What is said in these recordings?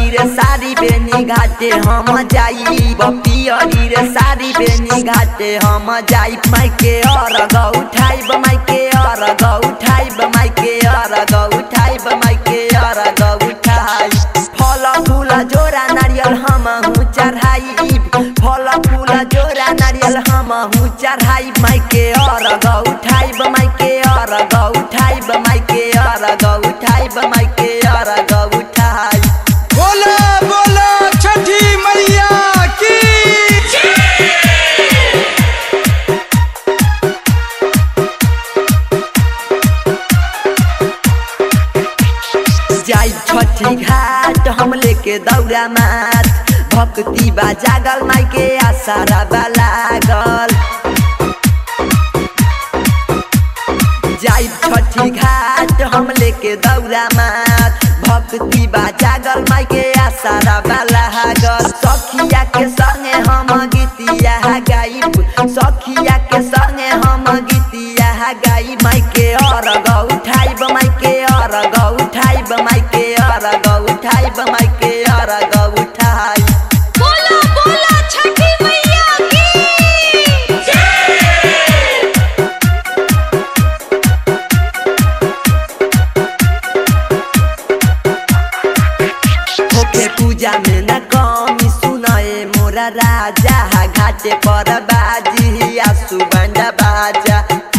रे साड़ी बेनी घाटे हम जाई पियरी रे साड़ी बेनी घाटे हम जाई माइके और ग उठाइब माइके और ग उठाइब माइके और ग उठाइब माइके और ग उठाई फल फूल जोरा नारियल हम हूँ चढ़ाई फल फूल जोरा नारियल हम हूँ चढ़ाई माइके और ग उठाइब माइके और ग उठाइब माइके और ग उठाइब माइके और ग उठाई बोला बोला छठी मैया की जाई छठी घाट हम लेके दौड़ा मात भक्ति बा जागल माइके आसारा बा लागल जाई छठी घाट हम लेके दौड़ा मात भक्ति बा जागल माइके आसारा बा लागल सखिया के संगे हम गीतिया गाइब सखिया के संगे हम गीतिया गाई माइके और ग उठाइब माइके और ग उठाइब माइके और ग उठाइब माइके और ग उठाई बोला बोला छठी मैया की होके पूजा में न कमी सुनाए मोरा राजा घाटे पर बाजी आसु बंडा बाजा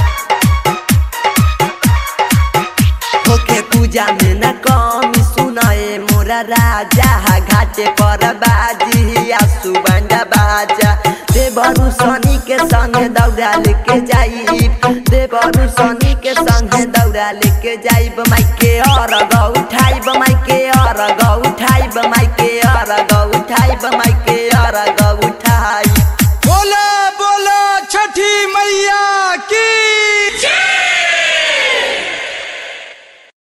होके पूजा में न कमी सुनाए मोरा राजा घाटे पर बाजी आसु बंडा बाजा देवरु सनी के संगे दौड़ा लेके जाई देवरु सनी के संगे दौड़ा लेके जाइब माइके और ग उठाइब माइके